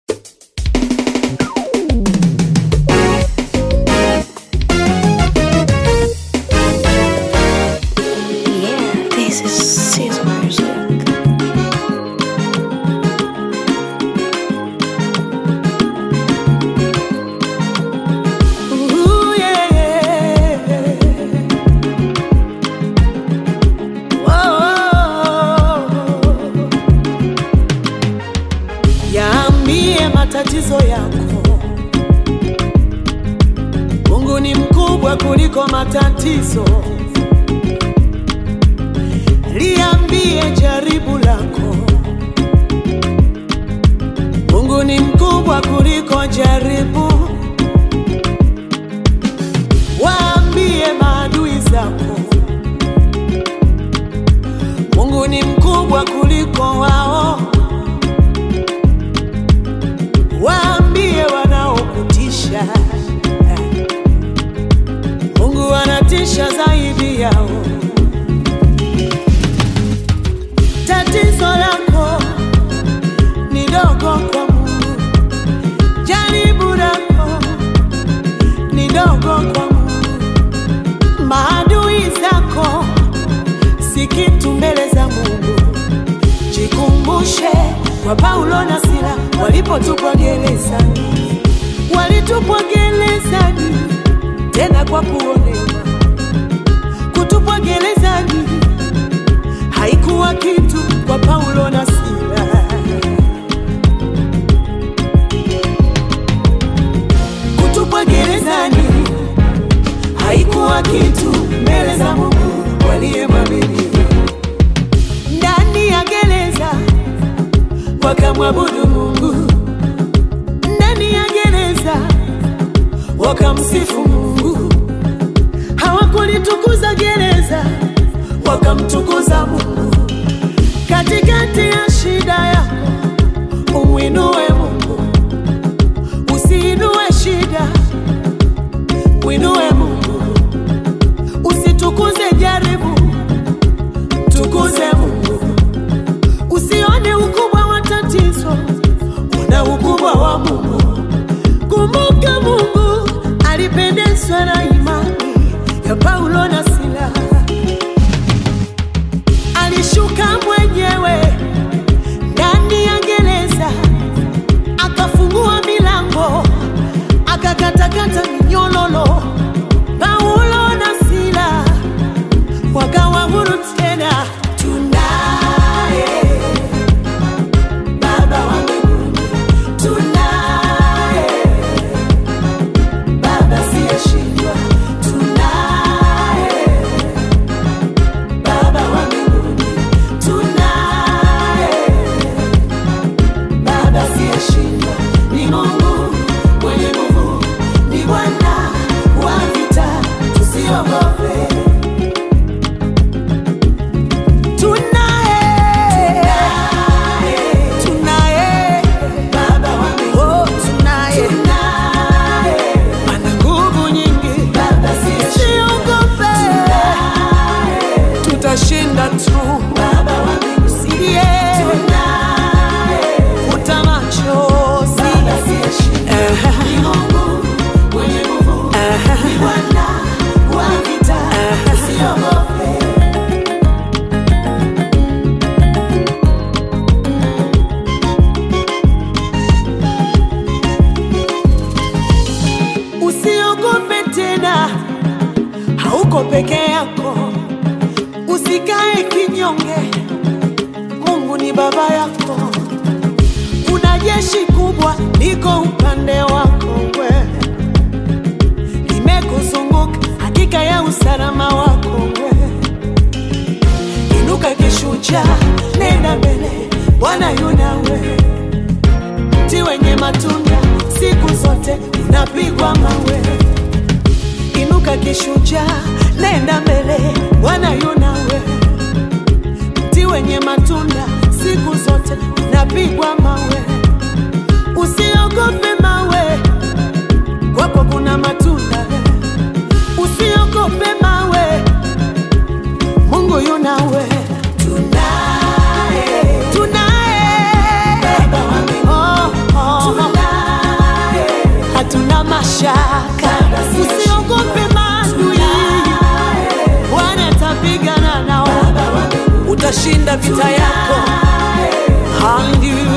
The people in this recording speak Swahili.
matatizo yako. Mungu ni mkubwa kuliko matatizo. Liambie jaribu lako. Mungu ni mkubwa kuliko jaribu. Waambie maadui zako. Mungu ni mkubwa kuliko wao. Waambie wanaokutisha. Mungu anatisha zaidi yao. Tatizo lako ni dogo kwa Mungu, jaribu lako ni dogo kwa Mungu, maadui zako si kitu mbele za Mungu. Jikumbushe kwa Paulo na Sila walipotupwa gerezani, walitupwa gerezani tena kwa kuonewa. Kutupwa gerezani haikuwa kitu kwa Paulo na Sila. Kutupwa gerezani haikuwa kitu mbele za Mungu waliyemwamini. Ndani ya gereza wakamwabudu Mungu, ndani ya gereza wakamsifu Mungu. Hawakulitukuza gereza, wakamtukuza Mungu. Katikati ya shida yako umwinue Mungu, usiinue shida, mwinue Mungu. Usitukuze jaribu, tukuze Mungu. Usione ukubwa wa tatizo, una ukubwa wa Mungu. Kumbuka Mungu alipendezwa na imani ya Paulo na Sila. Alishuka mwenyewe ndani ya gereza, akafungua milango, akakatakata minyololo. Paulo na Sila wakawa huru tena. Tunaye Baba wa mbinguni, tunaye Baba siyeshindwa, tunaye Baba wa mbinguni, tunaye Baba siyeshindwa, ni Mungu mwenye nguvu, ni Bwana wa vita, tusiogope. Tunaye, tunaye Baba wa mbinguni, oh, tunaye, ana nguvu nyingi, Baba siogope, tutashinda tu, Baba wa mbinguni, usilie, futa machozi, Baba siyeshindwa, ni Mungu mwenye nguvu, ni Bwana wa vita, usiogope. Usiogope tena, hauko peke yako. Usikae kinyonge, Mungu ni baba yako. Kuna jeshi kubwa liko upande wako, we limekuzunguka, hakika ya usalama wako we. Inuka kishujaa, nenda mbele, Bwana yu nawe mti wenye matunda siku zote unapigwa mawe. Inuka kishujaa, nenda mbele, Bwana yu nawe. Mti wenye matunda siku zote unapigwa mawe. Usiogope mawe, kwako kuna matunda. Usiogope mawe, Mungu yu nawe. Tunaye, tunaye Baba wa mbinguni, oh, oh, mashaka, usiogope maadui, Bwana atapigana nao, utashinda vita yako. Haleluya.